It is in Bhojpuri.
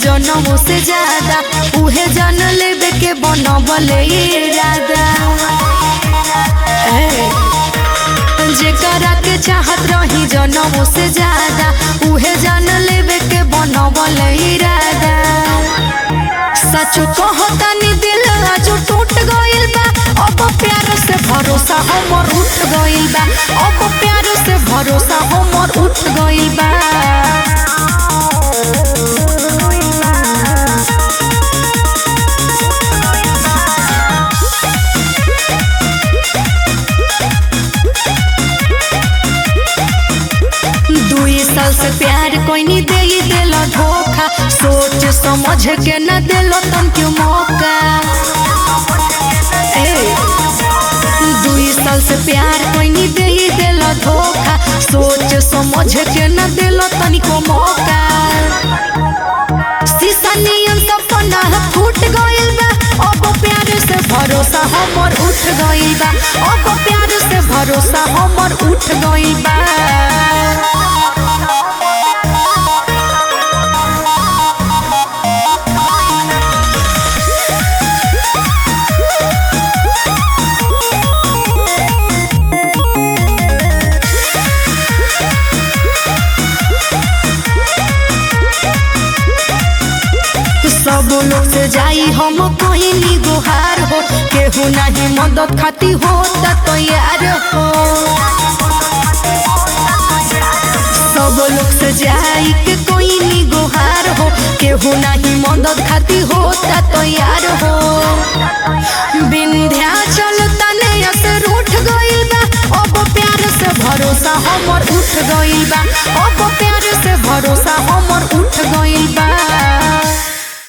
जनमों से ज्यादा उहे जन लेबे के बनबले इरादा ए, जेकरा के चाहत रही जनमों से ज्यादा उहे जन लेबे के बनबले इरादा सचो कहतानी दिल आज टूट गइल बा अब प्यार से भरोसा हमर उठ गइल बा अब प्यार से भरोसा हमर उठ गइल बा दुई साल से प्यार कोई नहीं दे ही दिल धोखा सोच समझ के न दिलो तन क्यों मौका ए, दुई साल से प्यार कोई नहीं दे ही दिल धोखा सोच समझ के न दिलो तनिको मौका शीशा नियम सपना फूट गइल बा अब प्यार से भरोसा हमर उठ गइल बा अब प्यार से भरोसा हमर उठ गइल बा सब लोग से जाई हम कोई गुहार हो केहू नहीं मदद खाती हो तैयार हो सब लोग से जाई के कोई गुहार हो केहू नहीं मदद खाती हो तैयार हो विंध्याचल तने से रूठ गइल बा अब प्यार से भरोसा हमर उठ गइल बा अब प्यार से भरोसा हमर उठ गइल बा